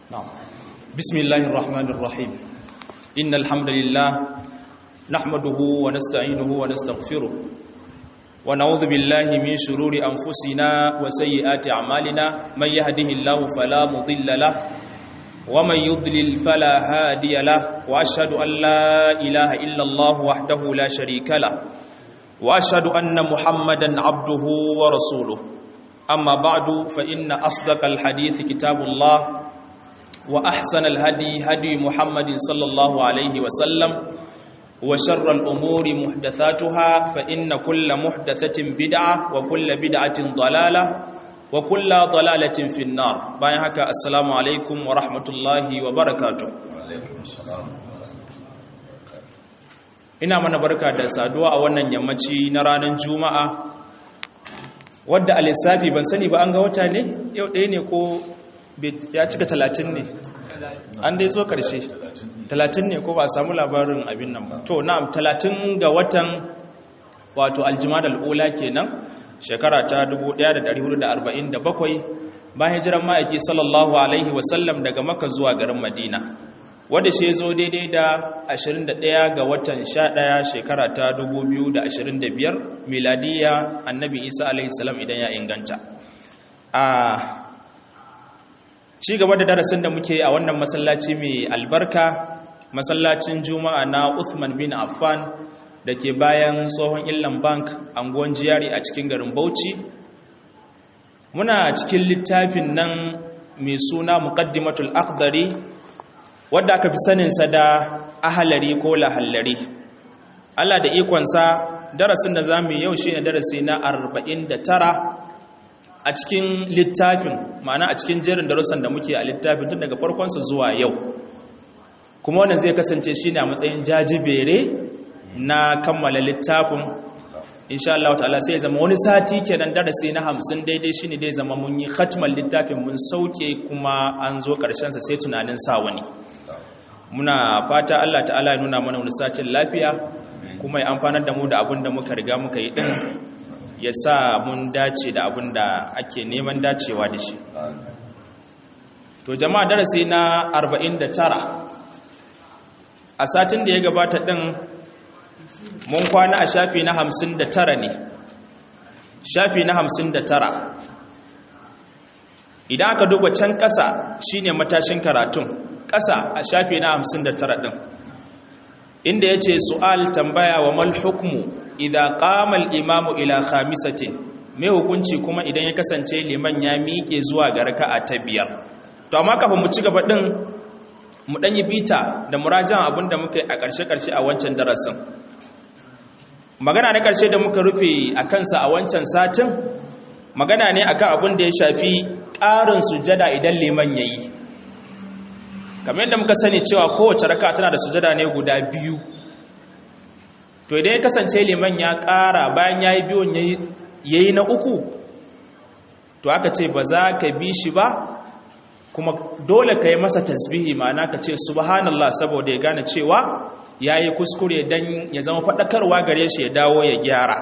نعم بسم الله الرحمن الرحيم إن الحمد لله نحمده ونستعينه ونستغفره ونعوذ بالله من شرور أنفسنا وسيئات أعمالنا من يهده الله فلا مضل له ومن يضلل فلا هادي له وأشهد أن لا إله إلا الله وحده لا شريك له وأشهد أن محمدا عبده ورسوله أما بعد فإن أصدق الحديث كتاب الله وأحسن الهدي هدي محمد صلى الله عليه وسلم وشر الأمور محدثاتها فإن كل محدثة بدعة وكل بدعة ضلالة وكل ضلالة في النار بايهك السلام عليكم ورحمة الله وبركاته وعليكم السلام ina mana barka da saduwa a wannan yammaci na ranar juma'a wadda a lissafi ban sani ba an ga wata ne yau ɗaya ne ko ya cika talatin ne an dai zo ƙarshe talatin ne ko ba a samu labarin abin nan ba to na'am talatin ga watan wato aljima da al'ula kenan shekara ta 1447 bayan hijiran ma'aiki sallallahu alaihi wasallam daga maka zuwa garin madina wadda shi zo daidai da 21 ga watan 11 shekara ta 2025 miladiya annabi isa alaihi salam idan ya inganta a ci gaba da darasin da muke a wannan masallaci mai albarka masallacin juma'a na uthman bin affan da ke bayan tsohon illan bank anguwan jiyari a cikin garin bauchi muna cikin littafin nan mai suna muqaddimatul akhdari wadda aka fi saninsa da ahalari ko lahallari Allah da ikonsa darasin da za mu yau shi ne darasi na 49 a cikin littafin ma'ana a cikin jerin darussan da muke a littafin tun daga farkonsa zuwa yau kuma wannan zai kasance shi ne a matsayin jajibere na kammala littafin insha Allah ta'ala sai zama wani sati kenan darasi na hamsin daidai shine dai zama mun yi khatmal littafin mun sauke kuma an zo karshen sa sai tunanin sa wani muna fata Allah ta'ala ya nuna mana wani satin lafiya kuma ya amfanar da mu da abin da muka riga muka yi din ya sa mun dace da abin da ake neman dacewa da shi to jama'a darasi na 49 a satin da ya gabata din mun kwana a shafi na 59 ne shafi na 59 idan aka duba can ƙasa shine matashin karatun ƙasa a shafi na 59 ɗin inda ya ce su'al tambaya wa mal hukmu idan ƙamal imamu ila khamisatin mai hukunci kuma idan ya kasance liman ya miƙe zuwa ga raka'a ta biyar to amma kafin mu ci gaba ɗin mu ɗan yi bita da murajan abin da muka yi a ƙarshe-ƙarshe a wancan darasin magana na ƙarshe da muka rufe a kansa a wancan satin magana ne akan abin da ya shafi ƙarin sujada idan liman ya yi kamar yadda muka sani cewa kowace raka tana da sujada ne guda biyu to idan ya kasance liman ya ƙara bayan ya yi biyun ya yi na uku to aka ce ba za ka bi shi ba kuma dole ka yi masa tasbihi ma'ana ka ce subhanallah saboda ya gane cewa ya yi kuskure don ya zama faɗakarwa gare shi ya dawo ya gyara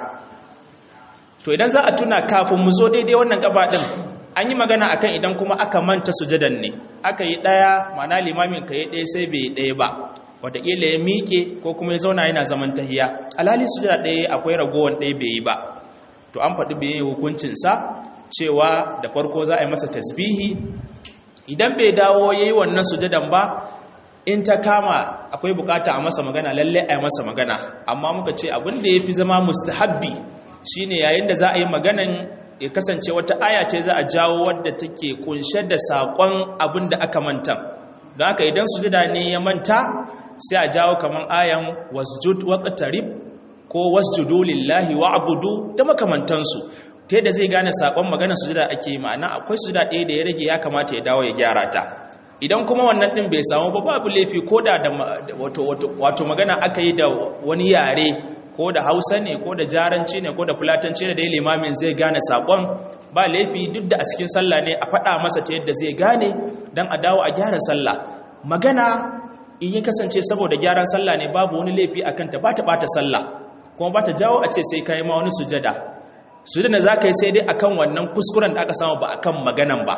to idan za a tuna kafin mu zo daidai wannan gaba ɗin an yi magana akan idan kuma aka manta sujadan ne aka yi ɗaya mana limamin ka yi ɗaya sai bai yi ɗaya ba wataƙila ya miƙe ko kuma ya zauna yana zaman tahiya alhali sujada ɗaya akwai ragowar ɗaya bai yi ba to an faɗi bai yi hukuncinsa cewa da farko za a yi masa tasbihi idan bai dawo ya yi wannan sujadan ba in ta kama akwai bukata a masa magana lalle a yi masa magana amma muka ce abin da ya fi zama mustahabbi shine yayin da za a yi maganan ya kasance wata aya ce za a jawo wadda take kunshe da saƙon abin da aka manta don haka idan sujada ne ya manta sai a jawo kamar ayan wasjud waqtarib ko wasjudu lillahi wa'budu da makamantansu ta yadda zai gane saƙon maganar sujada ake ma'ana akwai sujada ɗaya da ya rage ya kamata ya dawo ya gyara ta idan kuma wannan ɗin bai samu ba babu laifi ko da wato magana aka yi da wani yare ko da hausa ne ko da jaranci ne ko da fulatanci ne da ya limamin zai gane saƙon ba laifi duk da a cikin sallah ne a faɗa masa ta yadda zai gane don a dawo a gyara sallah magana in yi kasance saboda gyaran sallah ne babu wani laifi a kanta ba ta ɓata sallah kuma ba ta jawo a ce sai ka yi ma wani sujada sujada da za ka yi sai dai akan wannan kuskuren da aka samu ba akan maganan ba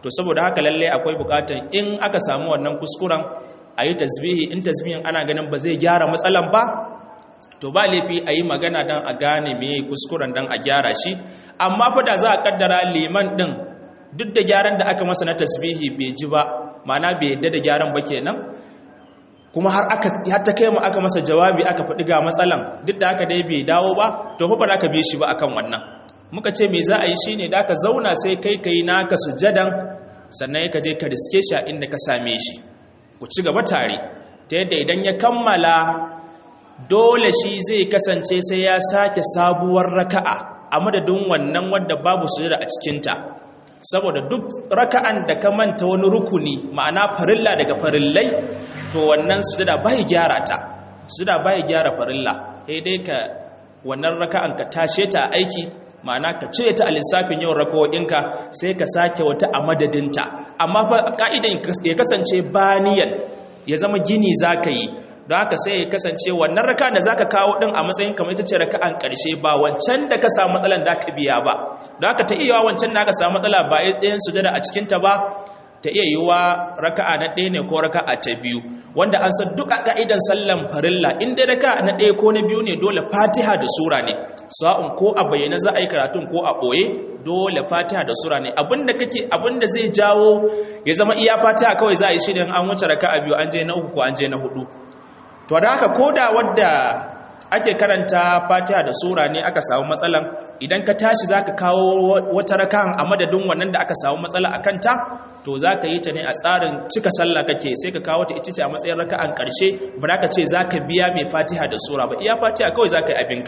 to saboda haka lalle akwai bukatan in aka samu wannan kuskuren a yi tasbihi in tasbihin ana ganin ba zai gyara matsalan ba to ba laifi a yi magana don a gane me kuskuren don a gyara shi amma fa da za a kaddara liman din duk da gyaran da aka masa na tasbihi bai ji ba ma'ana bai yadda da gyaran ba kenan kuma har aka har ta kai mu aka masa jawabi aka faɗi ga matsalan duk da aka dai bai dawo ba to fa ba za ka bi shi ba akan wannan muka ce me za a yi shine da ka zauna sai kai kai naka sujadan sannan ka je ka riske shi a inda ka same shi ku ci gaba tare ta yadda idan ya kammala dole shi zai kasance sai ya sake sabuwar raka'a a madadin wannan wadda babu sujada a cikinta saboda duk raka'an da ka manta wani rukuni ma'ana farilla daga farillai to wannan sujada bai gyara ta sujada bai gyara farilla sai dai ka wannan raka'an ka tashe ta aiki ma'ana ka cire ta a lissafin yawan rakawoyinka sai ka sake wata a madadinta amma fa ka'idan ya kasance baniyan ya zama gini zaka yi don haka sai ya kasance wannan raka da zaka kawo din a matsayin kamar ita ce raka'an karshe ba wancan da ka samu matsalan da ka biya ba don haka ta iya wancan da ka samu matsala ba ɗayan sujada a cikin ta ba ta iya yiwa raka'a na ɗaya ne ko raka'a ta biyu wanda an san duk a ka'idan sallan farilla in dai raka'a na ɗaya ko na biyu ne dole fatiha da sura ne sa'un ko a bayyana za a yi karatun ko a ɓoye dole fatiha da sura ne abinda kake abinda zai jawo ya zama iya fatiha kawai za a yi shi an wuce raka'a biyu an je na uku ko an je na hudu to da haka koda wadda ake karanta fatiha da sura ne aka samu matsalan idan ka tashi zaka kawo wata rakan a madadin wannan da aka samu matsala a kanta to zaka yi ta ne a tsarin cika sallah kake sai ka kawo ta ita ce a matsayin raka'an karshe ba za ka ce zaka biya mai fatiha da sura ba iya fatiha kawai zaka yi abinka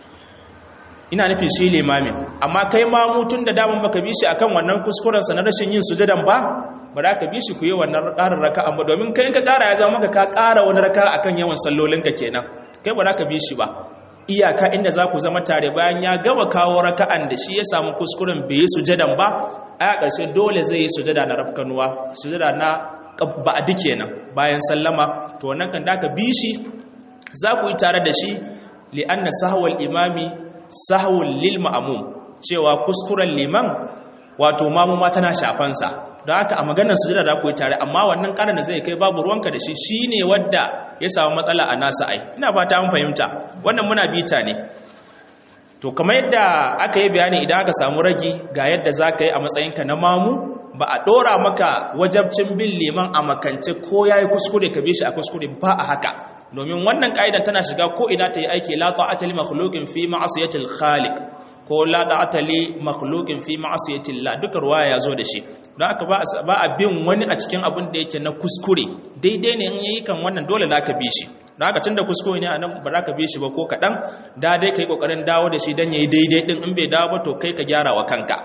ina nufin shi limamin amma kai ma mutun da damun baka bi shi akan wannan kuskuren sa na rashin yin sujudan ba ba za ka bi shi ku yi wannan ƙarin raka'an ba domin kai ka ƙara ya zama maka ka ƙara wani raka akan yawan sallolinka kenan kai ba za ka bi shi ba iyaka inda za ku zama tare bayan ya gama kawo raka'an da shi ya samu kuskuren bai yi sujadan ba a ƙarshe dole zai yi sujada na rafkanuwa sujada na ba'adi kenan bayan sallama to wannan kan da ka bi shi za ku yi tare da shi li'anna sahwal imami sahwul lil ma'mum cewa kuskuren liman wato mamu ma tana shafansa don haka a maganar sujada da ku yi tare amma wannan karin da zai kai babu ruwanka da shi shine wadda ya samu matsala a nasa ai ina fata an fahimta wannan muna bita ne to kamar yadda aka yi bayani idan aka samu ragi ga yadda za ka yi a matsayinka na mamu ba a ɗora maka wajabcin bin liman a makance ko ya yi kuskure ka bi shi a kuskure ba a haka domin wannan ƙa'idan tana shiga ko ina ta yi aiki la ta'ata li makhluqin fi ma'asiyatil khaliq ko la ta'ata li makhluqin fi ma'asiyatil la duka ruwaya yazo da shi don haka ba a bin wani a cikin abin da yake na kuskure daidai ne in yayi kan wannan dole za ka bi shi don haka tunda kuskure ne anan ba za ka bi shi ba ko kaɗan da dai kai kokarin dawo da shi dan yayi daidai din in bai dawo ba to kai ka gyara wa kanka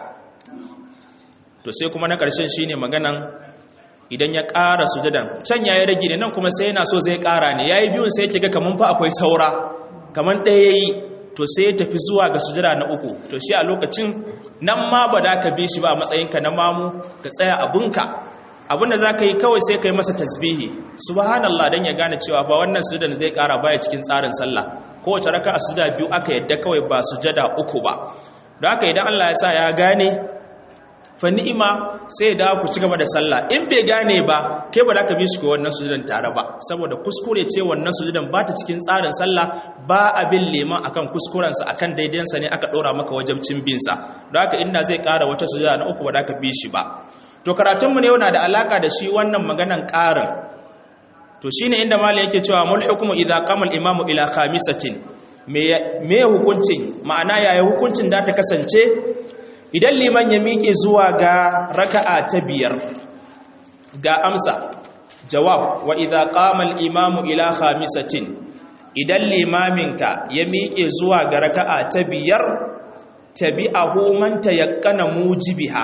to sai kuma na ƙarshen shine maganan idan ya ƙara sujudan can yayi rage ne nan kuma sai yana so zai ƙara ne yayi biyun sai yake ga kaman fa akwai saura kaman ɗaya yayi to sai ya tafi zuwa ga sujada na uku to shi a lokacin nan ma ba da ka bi shi ba a matsayinka na mamu ka tsaya abunka abinda za ka yi kawai sai ka yi masa tasbihi subhanallah don ya gane cewa ba wannan sujada zai ƙara baya cikin tsarin sallah kowace raka a sujada biyu aka yadda kawai ba sujada uku ba don haka idan Allah ya sa ya gane fa ni'ima sai ya dawo ku ci gaba da sallah in bai gane ba kai ba za ka bi shi ko wannan sujudan tare ba saboda kuskure ce wannan sujudan ba ta cikin tsarin sallah ba abin leman akan kuskurensa akan daidansa ne aka ɗora maka wajabcin binsa don haka inda zai ƙara wata sujada na uku ba za ka bi shi ba to karatunmu ne yana da alaka da shi wannan maganan ƙarin to shine inda malai yake cewa mul hukmu idza qama al imamu ila khamisatin me me hukuncin ma'ana yaya hukuncin da ta kasance idan liman ya miƙe zuwa ga raka'a ta biyar ga amsa jawab wa idza qama al imamu ila khamisatin idan limaminka ya miƙe zuwa ga raka'a ta biyar tabi'ahu man tayaqqana mujibiha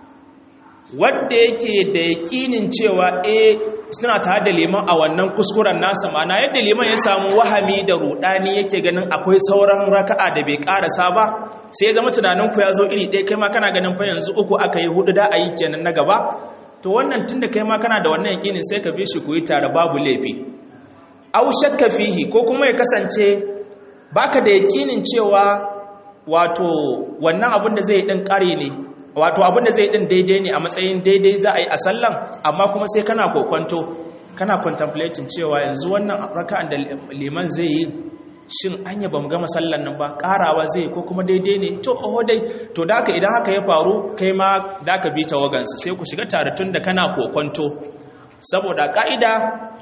wadda yake da yakinin cewa eh suna tare da liman a wannan kuskuren nasa mana yadda liman ya samu wahami da rudani yake ganin akwai sauran raka'a da bai karasa ba sai ya zama tunanin ku ya zo iri ɗaya kai ma kana ganin fa yanzu uku aka yi hudu da a yi kenan na gaba to wannan tunda kai ma kana da wannan yakinin sai ka bi shi ku yi tare babu laifi aw shakka fihi ko kuma ya kasance baka da yakinin cewa wato wannan abin da zai din kare ne wato abin da zai din daidai ne a matsayin daidai za a yi a sallan amma kuma sai kana kokwanto kana contemplating cewa yanzu wannan raka'an da liman zai yi shin anya bamu gama sallan nan ba karawa zai ko kuma daidai ne to oho dai to da haka idan haka ya faru kai ma da ka bi tawagansa sai ku shiga tare tun da kana kokwanto saboda ka'ida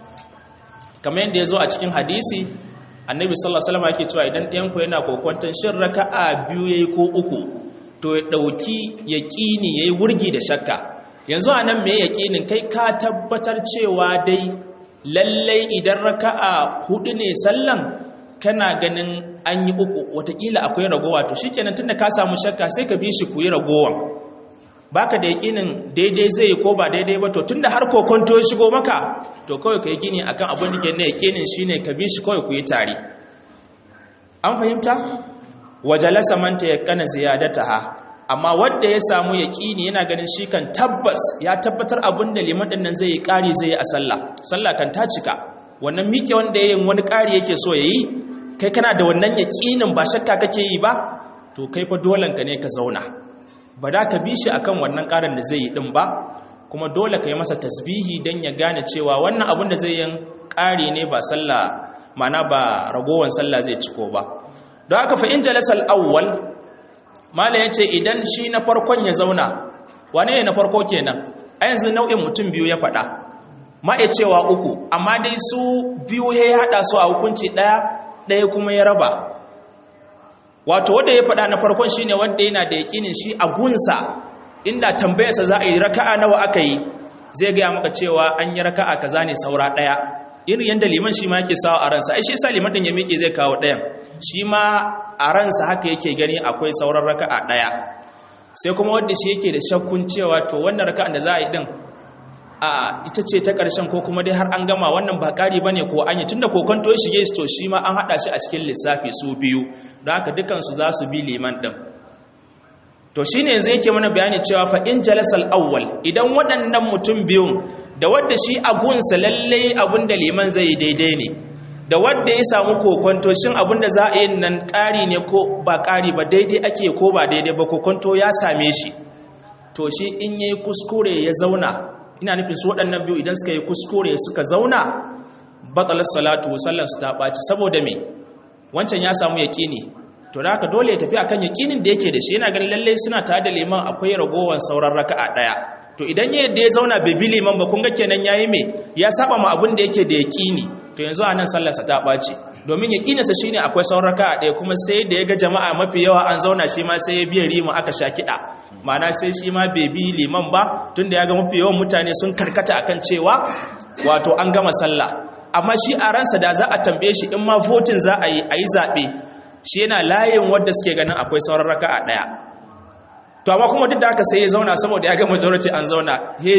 kamar yadda ya zo a cikin hadisi annabi sallallahu alaihi wasallam yake cewa idan ɗayan ku yana kokwanton shin raka'a biyu yayi ko uku to ya dauki yaqini yayi wurgi da shakka yanzu anan me yaqinin kai ka tabbatar cewa dai lallai idan raka'a hudu ne sallan kana ganin an yi uku watakila akwai ragowa to shikenan tunda ka samu shakka sai ka bi shi ku yi ragowan baka da yakinin daidai zai ko ba daidai ba to tunda har kokonto ya shigo maka to kawai ka yi gini akan abin da ke na yakinin shine ka bi shi kawai ku yi tare an fahimta wajalasa man tayakkana ziyadataha amma wanda ya samu yakini yana ganin shi kan tabbas ya tabbatar abin da liman din nan zai yi kari zai yi a sallah sallah kan ta cika wannan miƙe wanda yayin wani kari yake so yayi kai kana da wannan yakinin ba shakka kake yi ba to kai fa dolan ka ne ka zauna ba da ka bi shi akan wannan karin da zai yi din ba kuma dole ka yi masa tasbihi don ya gane cewa wannan abin da zai yin ƙari ne ba sallah mana ba ragowar sallah zai ciko ba don haka fa'in jalasal awwal mala ya ce idan shi na farkon ya zauna wane ne na farko kenan a yanzu nau'in mutum biyu ya faɗa ma ya cewa uku amma dai su biyu ya haɗa su a hukunci ɗaya ɗaya kuma ya raba wato wanda ya faɗa na farkon shine wanda yana da yakinin shi a gunsa inda tambayarsa za a yi raka'a nawa aka yi zai gaya maka cewa an yi raka'a kaza ne saura ɗaya irin yadda liman shi ma yake sawa a ransa ai shi sa liman din ya miƙe zai kawo ɗayan shi ma a ransa haka yake gani akwai sauran raka'a ɗaya sai kuma wanda shi yake da shakkun cewa to wannan raka'an da za a yi din a ita ce ta ƙarshen ko kuma dai har an gama wannan ba ƙari ba ne ko an yi tun da kokonto ya shige to shi ma an haɗa shi a cikin lissafi su biyu don haka dukansu za su bi liman ɗin to shi ne yanzu yake mana bayani cewa fa in jalasal awwal idan waɗannan mutum biyun da wadda shi agunsa lallai abin da liman zai yi daidai ne da wadda ya samu kokonto shin abin da za a yi nan ƙari ne ko ba ƙari ba daidai ake ko ba daidai ba kokonto ya same shi to shi in yayi kuskure ya zauna ina nufin su waɗannan biyu idan suka yi kuskure suka zauna batsalar salatu sallarsu ta ɓaci saboda me wancan ya samu yaƙini to da haka dole ya tafi akan yaƙinin da yake da shi yana ganin lallai suna tare da liman akwai ragowar sauran raka'a ɗaya to idan ya yadda ya zauna bai bi liman ba kun ga kenan yayi me ya saba ma abin da yake da yaƙini to yanzu a nan sallarsa ta ɓaci domin yaƙininsa shine akwai sauran raka'a ɗaya kuma sai da ya ga jama'a mafi yawa an zauna shi ma sai ya biya rima aka sha kiɗa ma'ana sai shi ma bai bi liman ba tunda ya ga mafi yawan mutane sun karkata akan cewa wato an gama sallah amma shi a ransa da za a tambaye shi in ma votin za a yi a yi zaɓe shi yana layin wadda suke ganin akwai sauran raka a ɗaya to amma kuma duk da haka sai ya zauna saboda ya ga majority an zauna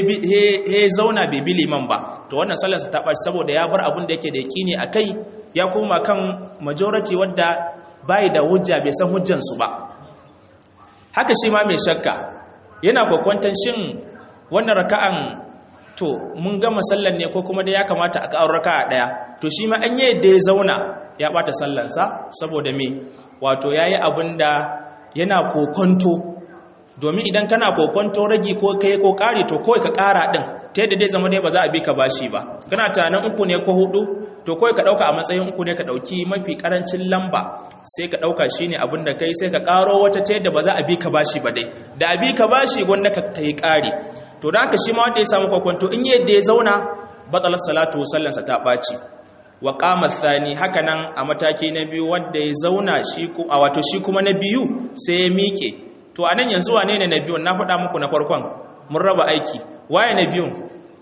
he zauna bai bi liman ba to wannan sallarsa ta ɓaci saboda ya bar abin da yake da yaƙini a kai ya koma kan majority wadda bai da hujja bai san hujjansu ba haka shi ma mai shakka yana kwakwantan shin wannan raka'an to mun gama sallan ne ko kuma da ya kamata a ƙawar raka'a ɗaya to shi ma an yi yadda ya zauna ya ɓata sallansa saboda me wato ya yi abin da yana kokonto domin idan kana kokonto ragi ko kai ko ƙari to kawai ka ƙara ɗin ta yadda dai zama dai ba za a bi ka bashi ba kana tunanin uku ne ko hudu to kawai ka ɗauka a matsayin uku ne ka ɗauki mafi ƙarancin lamba sai ka ɗauka shi ne abin da kai sai ka ƙaro wata ta yadda ba za a bi ka bashi ba dai da a bi ka bashi wanda ka yi ƙari to da haka shi ma wanda ya samu kwakwanto in yadda ya zauna batsalar salatu sallansa ta ɓaci wa ƙamar thani haka nan a mataki na biyu wanda ya zauna shi a wato shi kuma na biyu sai ya miƙe to a nan yanzu wane ne na biyun na faɗa muku na farkon mun raba aiki waye na biyun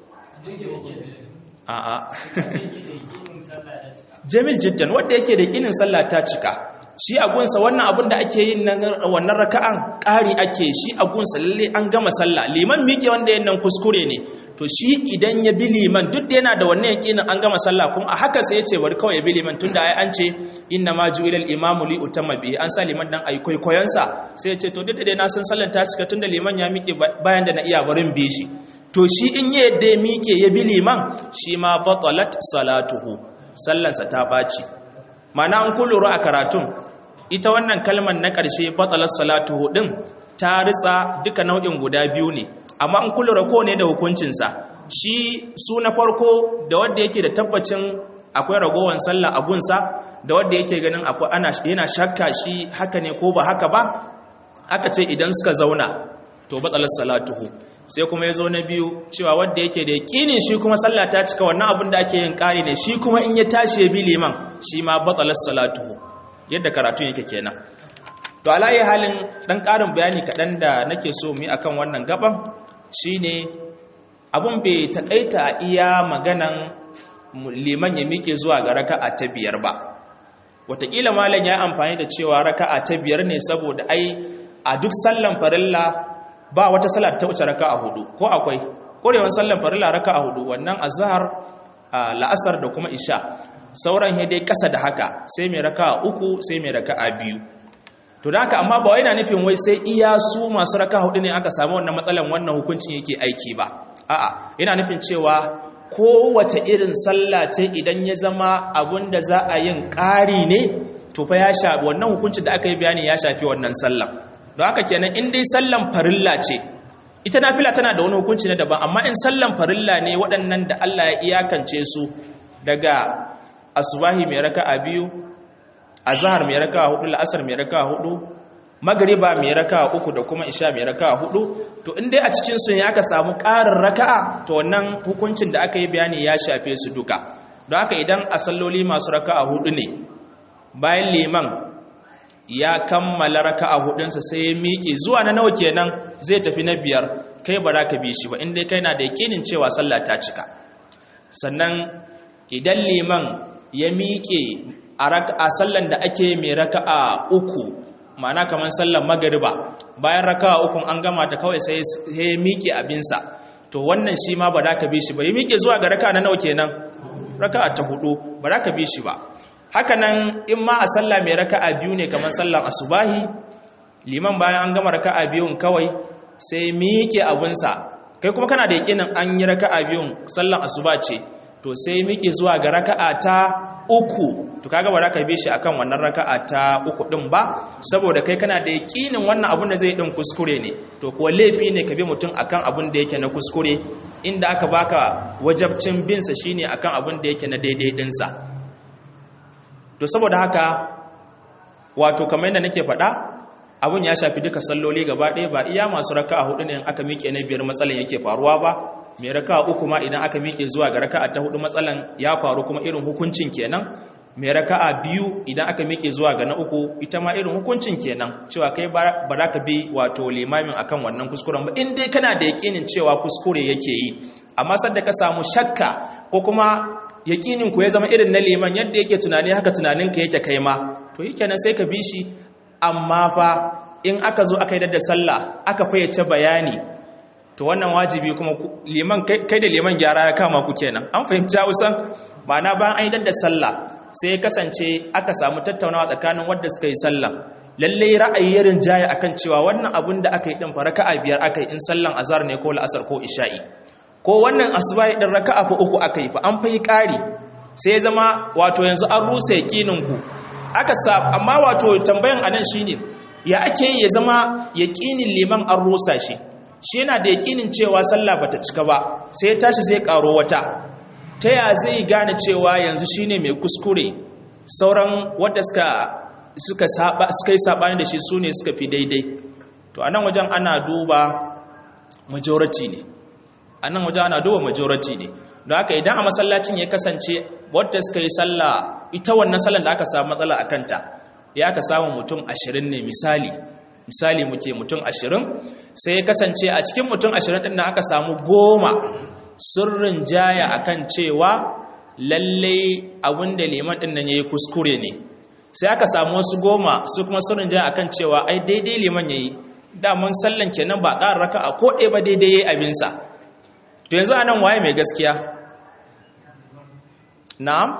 a'a jamil jiddan wanda yake da kinin sallah ta cika shi a gunsa wannan abin da ake yin nan wannan raka'an ƙari ake shi a gunsa lalle an gama sallah liman miƙe wanda yin nan kuskure ne to shi idan ya bi liman duk da yana da wannan yakinin an gama sallah kuma a haka sai ya ce bari kawai ya bi liman tunda ai an ce inna ma ju'ilal imamu li utamma bi an sa liman dan ayi kwaikwayon sai ya ce to duk da dai na san sallan ta cika tunda liman ya miƙe bayan da na iya barin bi shi to shi in ya yadda ya miƙe ya bi liman shi ma batalat salatuhu sallansa ta ɓaci mana an kullura a karatun ita wannan kalmar na ƙarshe batalat salatuhu ɗin ta ritsa duka nau'in guda biyu ne amma in kula ko ne da hukuncinsa shi su na farko da wanda yake da tabbacin akwai ragowar sallah a gunsa da wanda yake ganin akwai ana yana shakka shi haka ne ko ba haka ba aka ce idan suka zauna to batsalar salatuhu sai kuma ya zo na biyu cewa wanda yake da yaƙinin shi kuma sallah ta cika wannan abin da ake yin ƙari ne shi kuma in ya tashi ya bi liman shi ma batsalar salatuhu yadda karatu yake kenan to alayi halin ɗan ƙarin bayani kaɗan da nake so mu yi akan wannan gaban shine abun bai taƙaita a iya maganan liman ya miƙe zuwa ga raka'a ta biyar ba wataƙila malam ya yi amfani da cewa raka'a ta biyar ne saboda ai a duk sallan farilla ba wata salat ta wuce raka'a hudu ko akwai korewan sallan farilla raka'a hudu wannan azhar la'asar da kuma isha sauran he dai kasa da haka sai mai raka'a uku sai mai raka'a biyu to da haka amma ba wai na nufin wai sai iya su masu raka'a hudu ne aka samu wannan matsalan wannan hukuncin yake aiki ba a'a yana nufin cewa kowace irin sallah ce idan ya zama abun da za a yin ƙari ne to fa ya shafi wannan hukuncin da aka yi bayani ya shafi wannan sallan don haka kenan in dai sallan farilla ce ita nafila tana da wani hukunci na daban amma in sallan farilla ne waɗannan da Allah ya iyakance su daga asubahi mai raka'a biyu azhar mai raka'a hudu la'asar mai raka'a hudu magriba mai raka'a uku da kuma isha mai raka'a hudu to in dai a cikin su ne aka samu ƙarin raka'a to wannan hukuncin da aka yi bayani ya shafe su duka don haka idan a salloli masu raka'a hudu ne bayan liman ya kammala raka'a hudunsa sai ya miƙe zuwa na nawa kenan zai tafi na biyar kai ba za ka bi shi ba inda kai na da yakinin cewa sallah ta cika sannan idan liman ya miƙe a sallan da ake mai raka'a uku ma'ana kamar sallan magariba bayan raka'a ukun an gama ta kawai sai ya miƙe abinsa to wannan shi ma ba za ka bi shi ba ya miƙe zuwa ga raka'a na nawa kenan raka'a ta hudu ba za ka bi shi ba hakanan in ma a sallah mai raka'a biyu ne kamar sallan asubahi liman bayan an gama raka'a biyun kawai sai miƙe abunsa kai kuma kana da yakinin an yi raka'a biyun sallan asuba ce to sai miƙe zuwa ga raka'a ta uku to kaga ba ka bi shi akan wannan raka'a ta uku din ba saboda kai kana da yakinin wannan abun da zai din kuskure ne to kuwa laifi ne ka bi mutum akan abun da yake na kuskure inda aka baka wajabcin bin sa shine akan abun da yake na daidai dinsa to saboda haka wato kamar yadda nake faɗa abun ya shafi duka salloli gaba ɗaya ba iya masu raka'a hudu ne aka miƙe na biyar matsalan yake faruwa ba mai raka'a uku ma idan aka miƙe zuwa ga raka'a ta hudu matsalan ya faru kuma irin hukuncin kenan mai raka'a biyu idan aka miƙe zuwa ga na uku ita ma irin hukuncin kenan cewa kai ba za ka bi wato limamin akan wannan kuskuren ba in dai kana da yaƙinin cewa kuskure yake yi amma sadda ka samu shakka ko kuma yaƙinin ku ya zama irin na liman yadda yake tunani haka tunaninka yake kai ma to yi kenan sai ka bi shi amma fa in aka zo aka yi da sallah aka fayyace bayani to wannan wajibi kuma liman kai da liman gyara ya kama ku kenan an fahimci hausan ma'ana bayan an yi da sallah sai ya kasance aka samu tattaunawa tsakanin wadda suka yi sallah lallai ra'ayi ya rinjaye akan cewa wannan abun da aka yi din fa raka'a biyar aka yi in sallan azhar ne ko la'asar ko isha'i ko wannan asuba din raka'a fa uku aka yi fa an fa yi ƙari sai ya zama wato yanzu an rusa yaƙinin ku aka sa amma wato tambayan anan shine ya ake yi ya zama yaƙinin liman an rusa shi shi yana da yaƙinin cewa sallah bata cika ba sai ya tashi zai ƙaro wata ta ya zai gane cewa yanzu shine mai kuskure sauran wadda suka suka saba suka yi sabani da shi sune suka fi daidai to anan wajen ana duba majority ne anan wajen ana duba majority ne don haka idan a masallacin ya kasance wadda suka yi sallah ita wannan sallan da aka samu matsala a kanta ya aka samu mutum ashirin ne misali misali muke mutum ashirin sai ya kasance a cikin mutum ashirin ɗin aka samu goma sirrin jaya akan cewa lallai abinda liman ɗin nan ya yi kuskure ne sai aka samu wasu goma su kuma sirrin jaya akan cewa ai daidai liman ya yi daman sallan kenan ba ƙara raka a koɗe ba daidai ya yi abinsa to yanzu a nan waye mai gaskiya na'am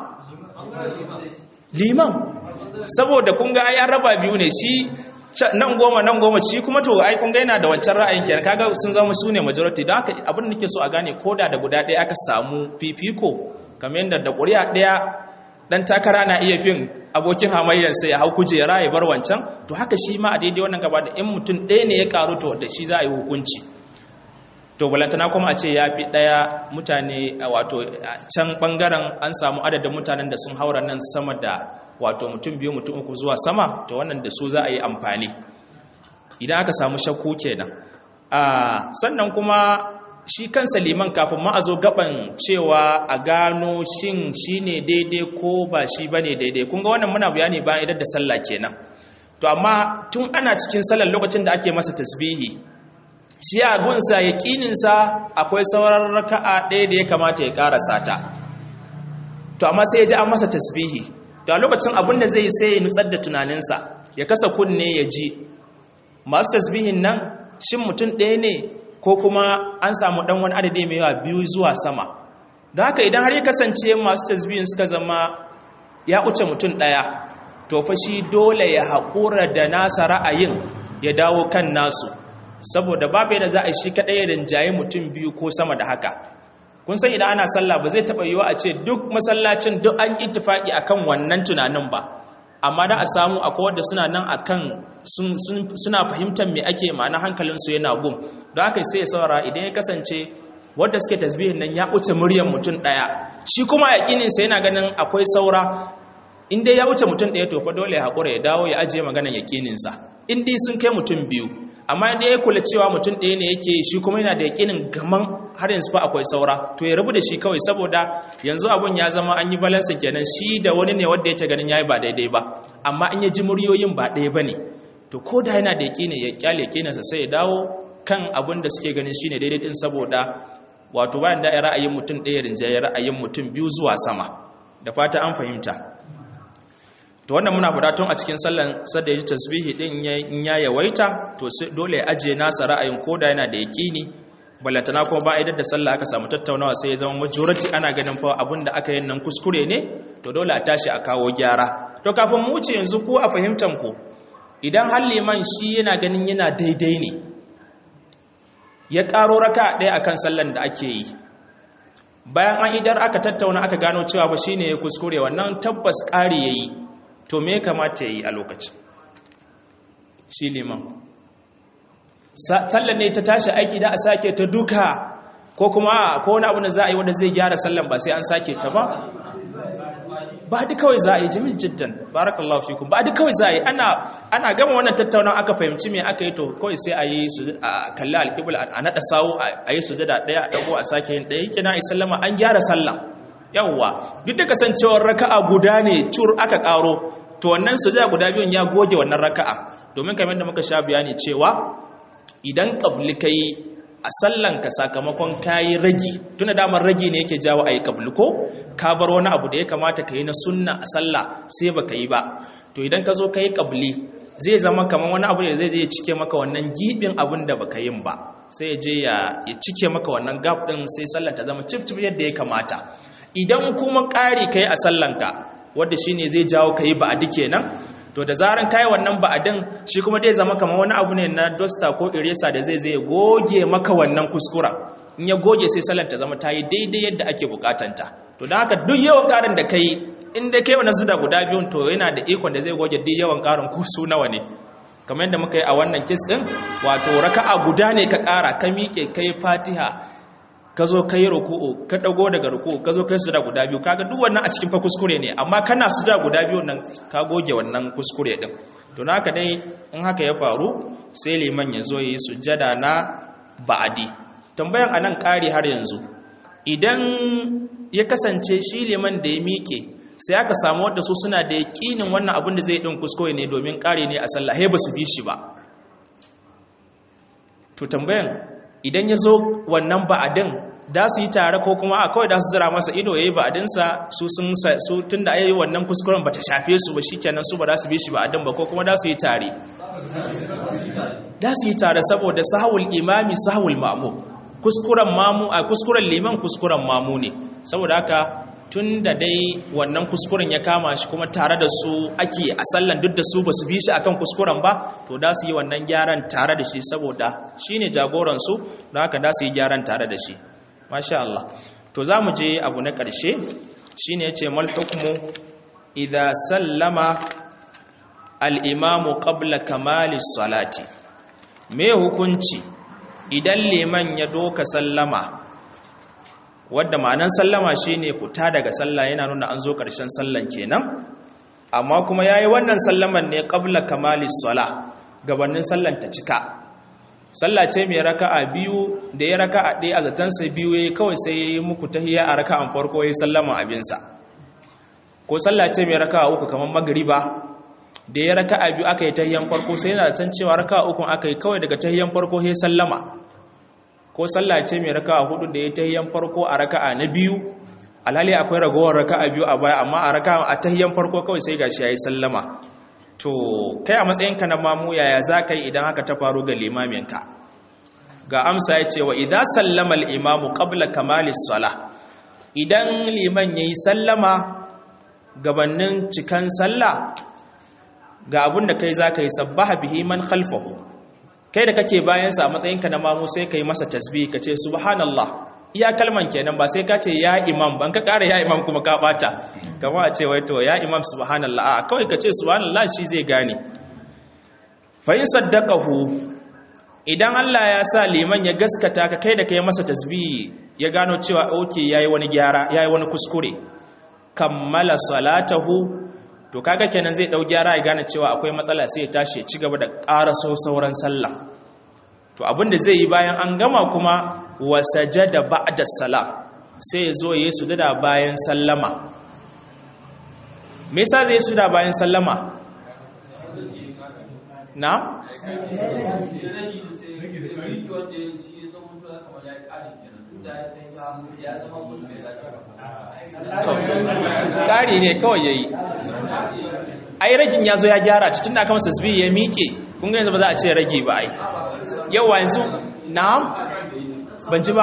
liman saboda kun ga ya raba biyu ne shi nan goma nan goma shi kuma to ai kun ga yana da wancan ra'ayin kenan kaga sun zama su ne majority don haka abin da nake so a gane koda da guda ɗaya aka samu fifiko kamar yadda da ƙuri'a ɗaya dan takara na iya fin abokin hamayyarsa ya hau kujera ya bar wancan to haka shi ma a daidai wannan gaba da in mutum ɗaya ne ya karu to da shi za a yi hukunci to balantana kuma a ce ya fi ɗaya mutane wato can ɓangaren an samu adadin mutanen da sun haura nan sama da wato mutum biyu mutum uku zuwa sama to wannan da su za a yi amfani idan aka samu shakku kenan sannan kuma shi kansa liman kafin ma a zo gaban cewa a gano shin shi ne daidai ko ba shi ba ne daidai kun ga wannan muna bayani bayan idan da sallah kenan to amma tun ana cikin sallar lokacin da ake masa tasbihi shi a gunsa yaƙininsa akwai sauran raka'a ɗaya da ya kamata ya ƙarasa ta to amma sai ya ji an masa tasbihi to a lokacin abin da zai sai ya nutsar da tunaninsa ya kasa kunne ya ji masu tasbihin nan shin mutum ɗaya ne ko kuma an samu ɗan wani adadi mai yawa biyu zuwa sama don haka idan har ya kasance masu tasbihin suka zama ya wuce mutum ɗaya to fa shi dole ya haƙura da nasa ra'ayin ya dawo kan nasu saboda babu yadda za a shi kaɗai ya rinjaye mutum biyu ko sama da haka kun san idan ana sallah ba zai taɓa yiwa a ce duk masallacin duk an ittifaƙi akan wannan tunanin ba amma da a samu akwai wadda suna nan akan suna fahimtar me ake ma'ana hankalinsu yana gum don haka sai ya saura idan ya kasance wadda suke tasbihin nan ya wuce muryar mutum ɗaya shi kuma yaƙininsa yana ganin akwai saura in dai ya wuce mutum ɗaya to fa dole ya haƙura ya dawo ya ajiye maganar yaƙininsa in dai sun kai mutum biyu amma inda ya kula cewa mutum ɗaya ne yake shi kuma yana da yaƙinin gaman har yanzu fa akwai saura to ya rabu da shi kawai saboda yanzu abun ya zama an yi balansa kenan shi da wani ne wanda yake ganin yayi ba daidai ba amma in ya ji muryoyin ba ɗaya bane to ko da yana da yaƙini ya kyale yaƙininsa sai ya dawo kan abin da suke ganin shine daidai din saboda wato bayan da ra'ayin mutum ɗaya rinjaye ra'ayin mutum biyu zuwa sama da fata an fahimta to wannan muna budatun a cikin sallan sadda ya ji tasbihi din in ya yawaita to dole ya ajiye nasa ra'ayin koda yana da yaƙini balantana kuma ba idan da sallah aka samu tattaunawa sai ya zama majority ana ganin fa abin da aka yi nan kuskure ne to dole a tashi a kawo gyara to kafin mu wuce yanzu ko a fahimtan ku idan har liman shi yana ganin yana daidai ne ya ƙaro raka ɗaya akan sallan da ake yi bayan an idar aka tattauna aka gano cewa ba shine ya kuskure wannan tabbas ƙari yayi to me kamata ya yi a lokacin shi liman sallan ne ta tashi aiki da a sake ta duka ko kuma ko wani abu da za a yi wanda zai gyara sallan ba sai an sake ta ba ba duk kawai za a yi jimil jiddan barakallahu fikum ba duk kawai za a yi ana gama wannan tattaunan aka fahimci me aka yi to kawai sai a yi su a kalli alƙibul a naɗa sawu a yi sujada ɗaya a ɗago a sake yin ɗaya kina yi sallama an gyara sallah yawwa duk da kasancewar raka'a guda ne cur aka karo to wannan sujada guda biyun ya goge wannan raka'a domin kamar da muka sha bayani cewa idan qabli kai a sallanka sakamakon kayi ragi tuna damar ragi ne yake jawo ayi qabli ko ka bar wani abu da ya kamata ka yi na sunna a sallah sai baka yi ba to idan ka zo kai qabli zai zama kamar wani abu da zai zai cike maka wannan gibin abin da baka yin ba sai ya je ya cike maka wannan gap din sai sallar ta zama cif cif yadda ya kamata idan kuma ƙari ka yi a sallanka wadda shi ne zai jawo ka yi ba'adi kenan to da zaran ka yi wannan ba'adin shi kuma zai zama kamar wani abu ne na dosta ko iresa da zai zai goge maka wannan kuskura in ya goge sai sallar ta zama ta yi daidai yadda ake bukatanta to don haka duk yawan ƙarin da ka yi in dai ka yi wani zuda guda biyun to yana da ikon da zai goge duk yawan ƙarin ko su nawa ne kamar yadda muka yi a wannan kis ɗin wato raka'a guda ne ka ƙara ka miƙe ka yi fatiha ka zo ka yi ruku'u ka ɗago daga ruku'u ka zo ka yi suda guda biyu kaga duk wannan a cikin fa kuskure ne amma kana suda guda biyu nan ka goge wannan kuskure din to haka dai in haka ya faru sai liman ya zo yi sujjada na ba'adi tambayan anan ƙari har yanzu idan ya kasance shi liman da ya miƙe sai aka samu wadda su suna da yaƙinin wannan abin da zai ɗin kuskure ne domin ƙari ne a sallah he ba su bi shi ba to tambayan idan ya zo wannan ba'adin da su yi tare ko kuma a kawai da su zira masa ido ya yi ba'adinsa su sun su tun da yi wannan kuskuren ba ta shafe su ba shikenan su ba za su bi shi ba'adin ba ko kuma da su yi tare da su yi tare saboda sahawul imami sahawul mamu kuskuren mamu a kuskuren liman kuskuren mamu ne saboda haka tun da dai wannan kuskuren ya kama shi kuma tare da su ake a sallan duk da su ba su bi shi akan kuskuren ba to da su yi wannan gyaran tare da shi saboda shi ne jagoransu don haka da su yi gyaran tare da shi masha Allah to za mu je abu na ƙarshe shi ne ya ce mal hukumu idza sallama al-imamu qabla kamali salati me hukunci idan liman ya doka sallama wadda ma'anan sallama shine fita daga sallah yana nuna an zo ƙarshen sallan kenan amma kuma yayi wannan sallaman ne qabla kamalis sala gabanin sallan ta cika sallah ce mai raka'a biyu da ya raka'a ɗaya a zaton sa biyu yayi kawai sai yayi muku tahiyya a raka'an farko yayi sallama abinsa ko sallah ce mai raka'a uku kamar magriba da ya raka'a biyu aka yi tahiyyan farko sai yana zaton cewa raka'a uku aka yi kawai daga tahiyyan farko sai sallama ko sallah ce mai raka'a hudu da ya tahiyyan farko a raka'a na biyu alhali akwai ragowar raka'a biyu a baya amma a raka'a a tahiyyan farko kawai sai gashi yayi sallama to kai a matsayinka na mamu yaya za ka yi idan haka ta faru ga limaminka ga amsa ya ce wa idan sallama al-imamu qabla kamali sala idan liman yayi sallama gabanin cikan sallah ga abun da kai za ka yi sabbaha bihi man khalfahu kai da kake bayansa a matsayinka na mamu sai ka yi masa tasbih ka ce subhanallah iya kalman kenan ba sai ka ce ya imam ban ka ƙara ya imam kuma ka bata kama a ce wai to ya imam subhanallah a kawai ka ce subhanallah shi zai gane fa in saddaqahu idan Allah ya sa liman ya gaskata ka kai da kai masa tasbih ya gano cewa okay yayi wani gyara yayi wani kuskure kammala salatahu to kaga kenan zai dau gyara ya gane cewa akwai matsala sai ya tashi ya ci gaba da ƙaraso sauran sallah to abinda zai yi bayan an gama kuma wa sajada ba'da salam sai ya zo yayi sujada bayan sallama me yasa zai sujada bayan sallama na ƙari ne kawai ya yi ai ragin ya zo ya gyara tun da aka masa tasbih ya miƙe kun ga yanzu ba za a ce ragi ba ai yawa yanzu na ban ji ba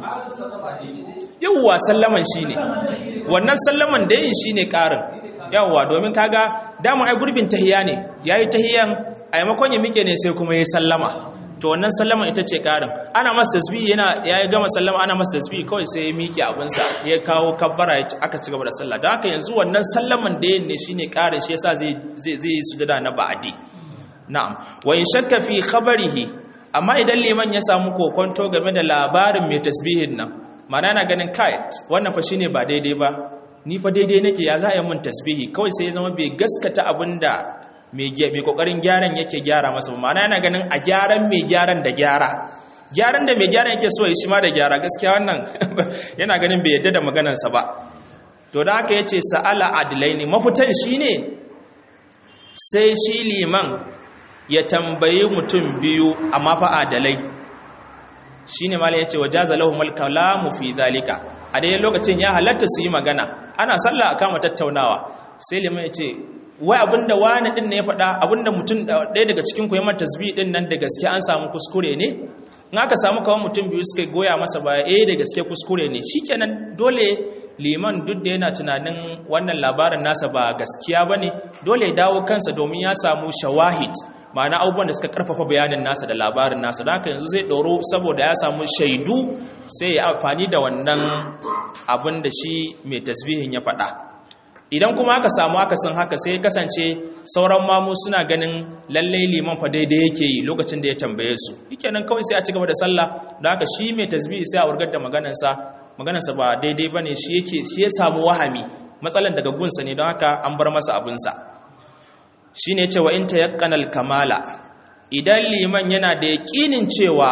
yawwa sallaman shi ne wannan sallaman da yin shi ne ƙarin yawwa domin kaga dama ai gurbin tahiya ne ya yi tahiyan a yamakon ya miƙe ne sai kuma ya sallama to wannan sallaman ita ce ƙarin ana masa tasbih yana ya gama sallama ana masa tasbih kawai sai ya miƙe abinsa ya kawo kabbara aka ci gaba da sallah don haka yanzu wannan sallaman da yin ne shine ƙarin shi yasa zai zai zai sujada na ba'adi na'am wa in shakka fi khabarihi amma idan liman ya samu kokonto game da labarin mai tasbihin nan mana na ganin kai wannan fa shine ba daidai ba ni fa daidai nake ya za a yi mun tasbihi kawai sai ya zama bai gaskata abinda mai kokarin gyaran yake gyara masa ba mana yana ganin a gyaran mai gyaran da gyara gyaran da mai gyaran yake so ya shi ma da gyara gaskiya wannan yana ganin bai yadda da maganarsa ba to da haka yace sa'ala adlaini mafitan shine sai shi liman ya tambayi mutum biyu amma fa adalai shine malai yace wajaza lahumul kalamu fi zalika a dai lokacin ya halatta su yi magana ana sallah a kama tattaunawa sai liman yace wai abinda wani din ne ya faɗa abinda mutum ɗaya daga cikin ku ya mata tasbih din nan da gaske an samu kuskure ne in aka samu kawai mutum biyu suka goya masa baya eh da gaske kuskure ne shikenan dole liman duk da yana tunanin wannan labarin nasa ba gaskiya bane dole ya dawo kansa domin ya samu shawahid ma'ana abubuwan da suka karfafa bayanin nasa da labarin nasa da haka yanzu zai ɗoro saboda ya samu shaidu sai ya amfani da wannan abin da shi mai tasbihin ya faɗa idan kuma aka samu akasin haka sai kasance sauran mamu suna ganin lallai liman fa daidai yake yi lokacin da ya tambaye su nan kawai sai a ci gaba da sallah da haka shi mai tasbihi sai a wurgar da maganarsa maganarsa ba daidai bane shi yake shi ya samu wahami matsalan daga gunsa ne don haka an bar masa abinsa shine cewa in tayaqqanal kamala idan liman yana da yaƙinin cewa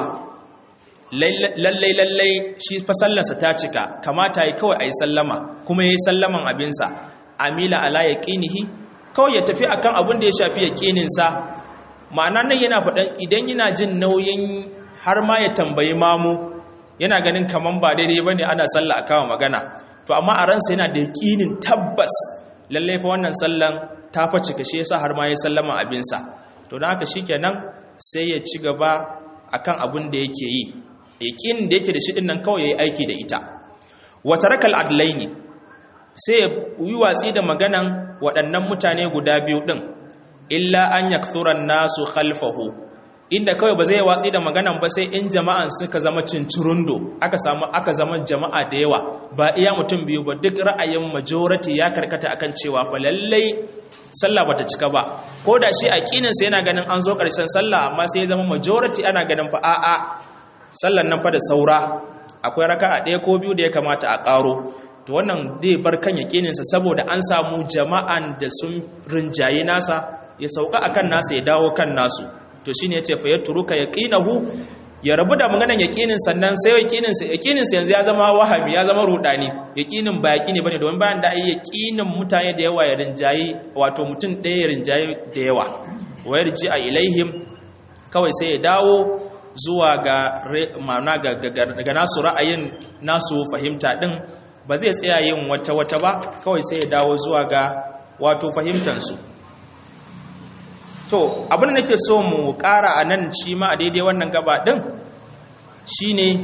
lallai lallai shi fa sallarsa ta cika kamata yi kawai a yi sallama kuma ya yi sallaman abinsa amila ala yaqinihi kawai ya tafi akan abin da ya shafi yaqininsa ma'ana nan yana faɗan idan yana jin nauyin har ma ya tambayi mamu yana ganin kaman ba daidai bane ana sallah akawa magana to amma a ransa yana da yaqinin tabbas lalle fa wannan sallan ta fa cika shi yasa har ma ya sallama abinsa to dan haka shikenan sai ya ci gaba akan abin da yake yi yaqinin da yake da shi din nan kawai yayi aiki da ita wa tarakal adlaini sai ya yi watsi da maganan waɗannan mutane guda biyu ɗin illa an yakthuran nasu khalfahu inda kawai ba zai watsi da maganan ba sai in jama'an suka zama cincirundo aka samu aka zama jama'a da yawa ba iya mutum biyu ba duk ra'ayin majority ya karkata akan cewa fa lallai sallah bata cika ba ko da shi aqinin sa yana ganin an zo karshen sallah amma sai ya zama majority ana ganin fa a'a sallan nan fa da saura akwai raka'a ɗaya ko biyu da ya kamata a ƙaro to wannan dai bar kan yaqinin sa saboda an samu jama'an da sun rinjaye nasa ya sauka akan nasa ya dawo kan nasu to shine yace fa yatruka yaqinahu ya rabu da maganan yaqinin sannan sai yaqinin sa yaqinin sa yanzu ya zama wahami ya zama rudani yaqinin ba yaqini bane domin bayan da ai yaqinin mutane da yawa ya rinjayi wato mutum ɗaya ya rinjayi da yawa wa yarji a ilaihim kawai sai ya dawo zuwa ga ma'ana ga, ga nasu ra'ayin nasu fahimta din ba zai tsaya yin wata wata ba kawai sai ya dawo zuwa ga wato fahimtansu to abin da nake so mu ƙara a nan shi ma a daidai wannan gaba ɗin shi ne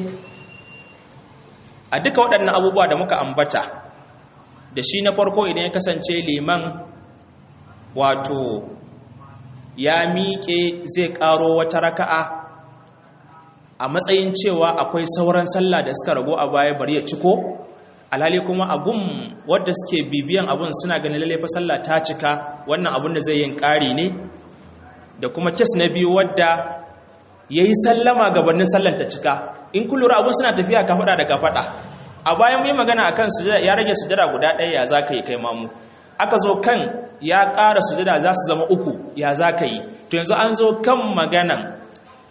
a duka waɗannan abubuwa da muka ambata da shi na farko idan ya kasance liman wato ya miƙe zai ƙaro wata raka'a a matsayin cewa akwai sauran sallah da suka rago a baya bari ya ciko alhali kuma abun wadda suke bibiyan abun suna ganin lalle fa sallah ta cika wannan abun da zai yin ƙari ne da kuma kes na biyu wadda ya yi sallama gabanin sallan ta cika in kullura abun suna tafiya ka faɗa da ka faɗa a bayan yi magana a kan ya rage sujada guda ɗaya ya za ka yi kai mamu aka zo kan ya ƙara sujada za su zama uku ya za ka yi to yanzu an zo kan maganan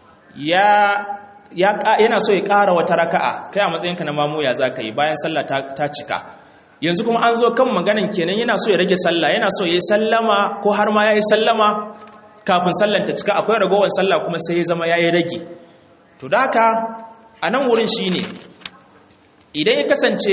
yana so ya ƙara wata raka'a kai a matsayinka na mamu ya za ka yi bayan sallah ta cika yanzu kuma an zo kan maganan kenan yana so ya rage sallah yana so ya yi sallama ko har ma ya yi sallama kafin sallan ta cika akwai ragowar sallah kuma sai ya zama ya yi rage to da haka a nan wurin shi ne idan ya kasance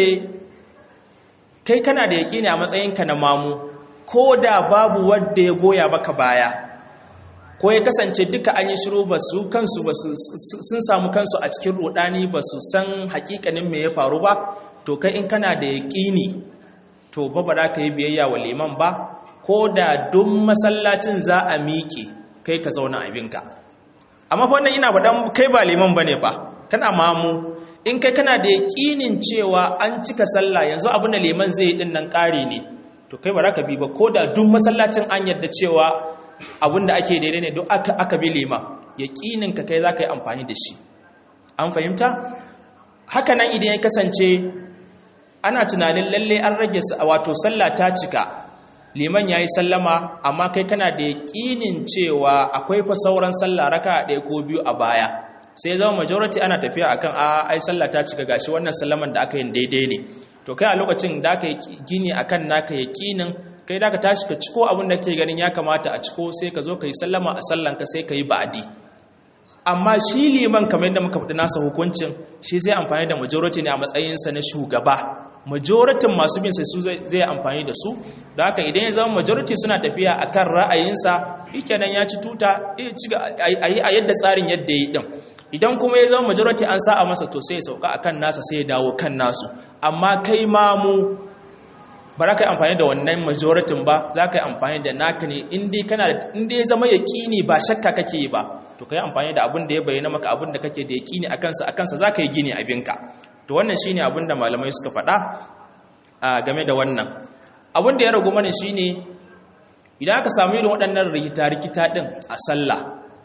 kai kana da yaƙi ne a matsayinka na mamu ko da babu wadda ya goya baka baya ko ya kasance duka an yi shiru ba su kansu ba sun samu kansu a cikin rudani ba su san hakikanin me ya faru ba to kai in kana da yaƙini to ba ba za ka yi biyayya wa liman ba ko da duk masallacin za a miƙe kai ka zauna abinka amma fa wannan ina faɗan kai ba liman bane fa kana mamu in kai kana da yaƙinin cewa an cika sallah yanzu abin da liman zai yi din nan ƙari ne to kai ba za ka bi ba ko da duk masallacin an yadda cewa abin da ake daidai ne duk aka, aka bi liman yaƙinin ka kai za ka yi amfani da shi an fahimta haka nan idan ya kasance ana tunanin lalle an rage wato sallah ta cika liman ya yi sallama amma kai kana da yaƙinin cewa akwai fa sauran sallah raka ɗaya ko biyu a baya sai zama majority ana tafiya akan a ai sallah ta cika gashi wannan sallaman da aka yin daidai ne to kai a lokacin da aka yi gini akan naka yaƙinin kai da ka tashi ka ciko abin da kake ganin ya kamata a ciko sai ka zo ka yi sallama a sallanka sai ka yi ba'adi amma shi liman kamar yadda muka faɗi nasa hukuncin shi zai amfani da majority ne a matsayinsa na shugaba majoritin masu bin sai su zai amfani da su da haka idan ya zama majority suna tafiya akan ra'ayinsa shikenan ya ci tuta a yi a yadda tsarin yadda ya yi din idan kuma ya zama majority an sa a masa to sai ya sauka akan nasa sai ya dawo kan nasu amma kai ma mu ba za ka yi amfani da wannan majoritin ba za ka yi amfani da naka ne inda ya zama yaƙini ba shakka kake yi ba to ka yi amfani da abin da ya bayyana maka abin da kake da yaƙini a kansa a kansa za ka yi gini abinka to wannan shine abin da malamai suka faɗa a game da wannan abin da ya ragu mana shine idan aka samu irin waɗannan rikita-rikita ɗin a sallah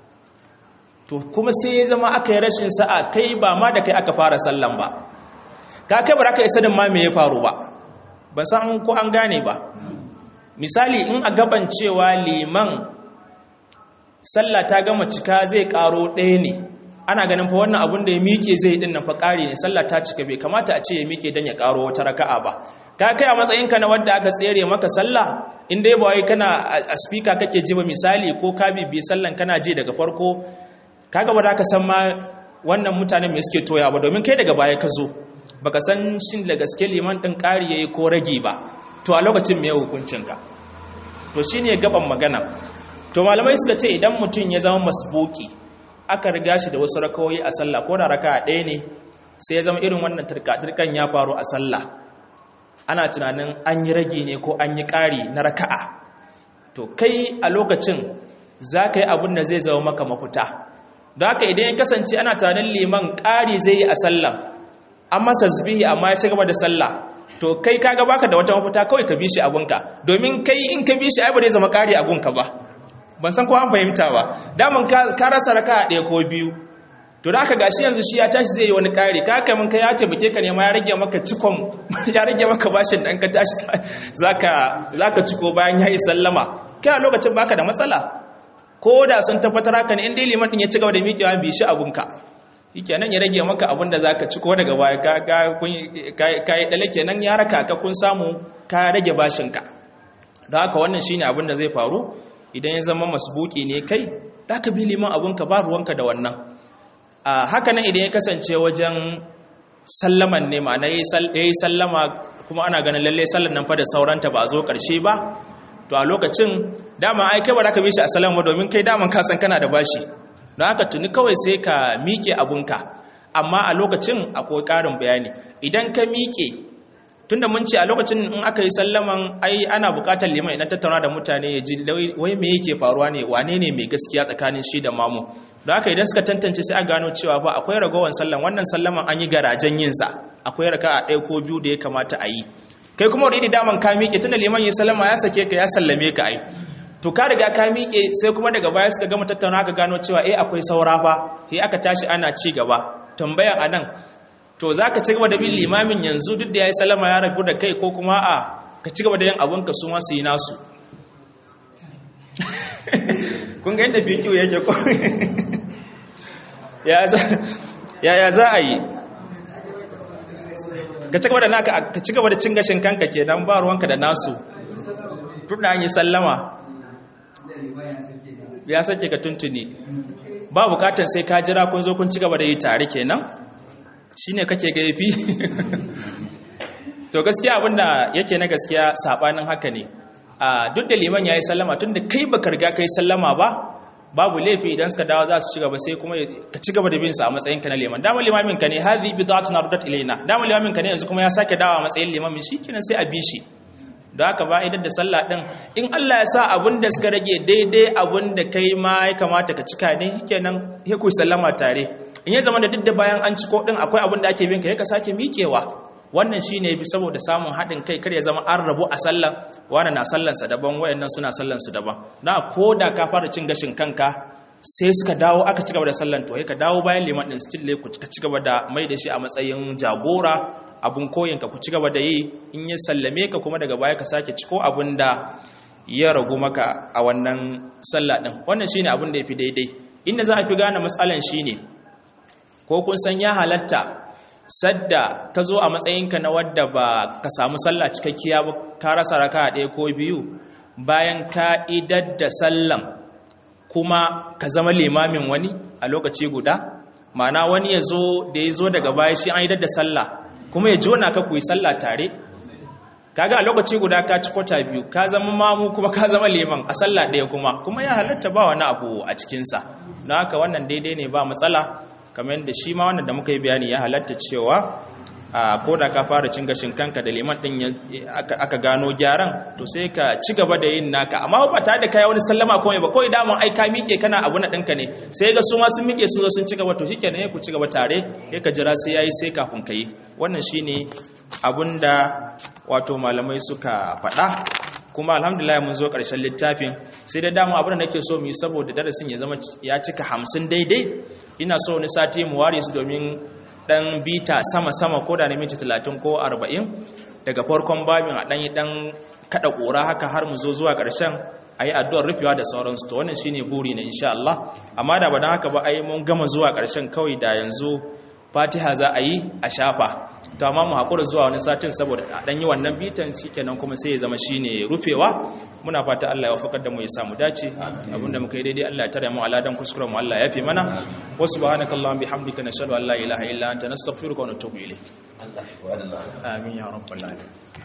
to kuma sai ya zama aka yi rashin sa'a kai ba ma da kai aka fara sallan ba ka kai ba za ka isa da ma me ya faru ba ba san ko an gane ba misali in a gaban cewa liman sallah ta gama cika zai karo ɗaya ne ana ganin fa wannan abun da ya miƙe zai din nan fa ƙari ne sallah ta cika bai kamata a ce ya miƙe dan ya karo wata raka'a ba ka kai a matsayinka na wanda aka tsere maka sallah in dai ba wai kana a speaker kake ji ba misali ko ka bibi sallan kana ji daga farko kaga ba za ka san ma wannan mutanen me suke toya ba domin kai daga baya ka zo baka san shin da gaske liman din ƙari yayi ko rage ba to a lokacin me hukuncinka to shine gaban magana to malamai suka ce idan mutum ya zama masbuki aka riga shi da wasu rakawoyi a sallah ko da raka'a ɗaya ne sai ya zama irin wannan turka-turkan ya faru a sallah ana tunanin an yi rage ne ko an yi ƙari na raka'a to kai a lokacin za ka yi abin da zai zama maka mafita don haka idan ya kasance ana tunanin liman ƙari zai yi a sallah an masa zubihi amma ya ci gaba da sallah to kai kaga baka da wata mafita kawai ka bi shi abunka domin kai in ka bi shi ai ba zai zama ƙari abunka ba ban san ko an fahimta ba daman ka rasa raka a ɗaya ko biyu to da aka gashi yanzu shi ya tashi zai yi wani ƙari ka kai mun kai ya taimake ka ne ma ya rage maka cikon ya rage maka bashin dan ka tashi zaka zaka ciko bayan ya yi sallama kai a lokacin baka da matsala ko da sun tabbatar haka ne in dai liman din ya ci gaba da miƙewa bi shi abunka nan ya rage maka abin da zaka ciko daga baya ka ka yi dale kenan ya raka ka kun samu ka rage bashinka don haka wannan shine abin da zai faru idan ya zama masbuki ne kai da ka bi liman abunka ba ruwanka da wannan a haka nan idan ya kasance wajen sallaman ne ma'ana ya yi sallama kuma ana ganin lalle sallan nan fa da sauranta ba a zo ƙarshe ba to a lokacin dama ai kai ba za ka bi shi a sallama domin kai daman ka san kana da bashi don haka tuni kawai sai ka miƙe abunka amma a lokacin akwai ƙarin bayani idan ka miƙe tunda mun ce a lokacin in aka yi sallaman ai ana buƙatar liman idan tattauna da mutane ya ji wai me yake faruwa ne wane ne mai gaskiya tsakanin shi da mamu don haka idan suka tantance sai a gano cewa ba akwai ragowar sallan wannan sallaman an yi garajen yinsa akwai raka a ɗaya ko biyu da ya kamata a yi kai kuma wani daman ka miƙe tunda liman ya sallama ya sake ka ya sallame ka ai to ka riga ka miƙe sai kuma daga baya suka gama tattauna ka gano cewa eh akwai saura fa sai aka tashi ana ci gaba tambayan anan to za ka ci gaba da bin limamin yanzu duk da ya yi salama ya rabu da kai ko kuma a ka ci gaba da yin abinka su masu yi nasu kun ga yadda fikiyu yake ko ya za a yi ka ci gaba da naka ka ci gaba da cin gashin kanka ke nan ba ruwanka da nasu duk da an yi sallama ya sake ka tuntuni ba bukatan sai ka jira kun zo kun ci gaba da yi tare kenan shi ne kake gaifi to gaskiya abinda yake na gaskiya sabanin haka ne duk da liman ya yi sallama tun da kai baka riga ka yi sallama ba babu laifi idan suka dawo za su ci gaba sai kuma ka ci gaba da bin su a matsayinka na liman dama limamin ka ne hadhi bid'atun ardat ilaina dama limamin ka ne yanzu kuma ya sake dawo a matsayin limamin shikenan sai a bi shi don haka ba idan da sallah din in Allah ya sa abun da suka rage daidai abun da kai ma ya kamata ka cika ne kenan ya ku sallama tare in ya zama da duk da bayan an ciko din akwai abin da ake bin ka ya ka sake miƙewa wannan shine bi saboda samun haɗin kai kar ya zama an rabu a sallan wani na sallansa daban wayannan suna sallansu daban na ko da ka fara cin gashin kanka sai suka dawo aka ci gaba da sallan to ka dawo bayan liman din still ne ku ci gaba da mai da shi a matsayin jagora abun koyin ka ku ci gaba da yi in ya sallame ka kuma daga baya ka sake ciko abin da ya ragu maka a wannan sallah din wannan shine abin da yafi daidai inda za a fi gane matsalan shine ko kun san ya halatta sadda ka zo a matsayinka na wadda ba ka samu sallah cikakkiya ba ka rasa raka ɗaya ko biyu bayan ka idar da sallan kuma ka zama limamin wani a lokaci guda ma'ana wani ya zo da ya zo daga baya shi an idar da sallah kuma ya jona ka ku yi sallah tare kaga a lokaci guda ka ci kwata biyu ka zama mamu kuma ka zama liman a sallah ɗaya kuma kuma ya halatta ba wani abu a cikinsa don haka wannan daidai ne ba matsala kamar yadda shi ma wannan da muka yi bayani ya halatta cewa a ko da ka fara cin gashin kanka da liman din aka gano gyaran to sai ka ci gaba da yin naka amma ba tare da kai wani sallama kuma ba kawai daman ai ka miƙe kana abu na ɗinka ne sai ga su ma sun miƙe sun zo sun ci gaba to shikenan ku ci gaba tare sai ka jira sai yayi sai kafin ka yi wannan shine abunda wato malamai suka faɗa kuma alhamdulillah mun zo ƙarshen littafin sai da dama abin da nake so mu yi saboda darasin ya zama ya cika hamsin daidai ina so wani sati mu ware su domin dan bita sama-sama ko da na minti talatin ko arba'in daga farkon babin a ɗanyi ɗan kaɗa ƙura haka har mu zo zuwa ƙarshen a yi addu'ar rufewa da sauransu to wannan shine buri na insha Allah amma da ba don haka ba ai mun gama zuwa ƙarshen kawai da yanzu fatiha za a yi a shafa to amma mu haƙura zuwa wani satin saboda a ɗan yi wannan bitan shikenan kuma sai ya zama shine rufewa muna fata Allah ya wafakar da mu ya samu dace abinda muka yi daidai Allah ya tare mu aladan kuskuren mu Allah ya fi mana wa subhanaka allahumma bihamdika nashhadu an la ilaha illa anta nastaghfiruka wa natubu ilayk amin ya rabbal alamin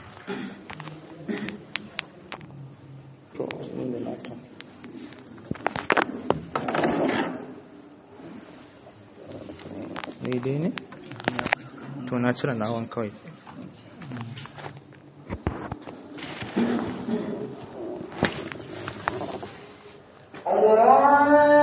daidai ne to na cire nawan kawai Allah